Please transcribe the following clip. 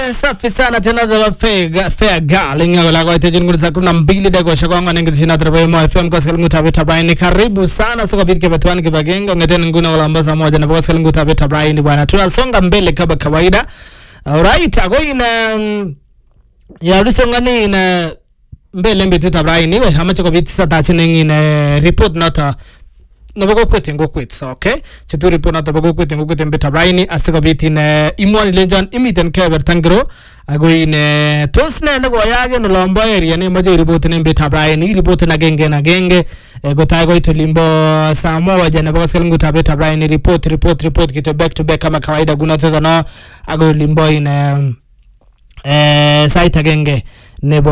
safi sana tena za fair fair girl ingawa la kwa tejin ngurza kuna mbili dago shaka ngwa nengi sina trabe mo FM kwa skalingu tabe tabaini karibu sana soko bit ke batwani ke bagengo ngeten nguna wala mbaza moja na kwa skalingu tabe tabaini bwana tunasonga mbele kama kawaida alright ago ina mm, ya risongani ina mbele mbitu tabaini we amache ko bit sata chine ina report nota nebo kokwet en kokwet so okay chetu report noto bo kokwet en kokwet en betab raini asikobit ine imwoni lenjon imiten kebeberta ngiro ako ine tos ne nekoyaak en olombo area neimoche iripoten en betab raini iripoten agenge en agenge eh, kotai koit olimbo saa moja nebo koskelingutab betab raini report report report kityo back to back kama kawaida kunoteto no ako olimbo ine eh, sait agenge nebo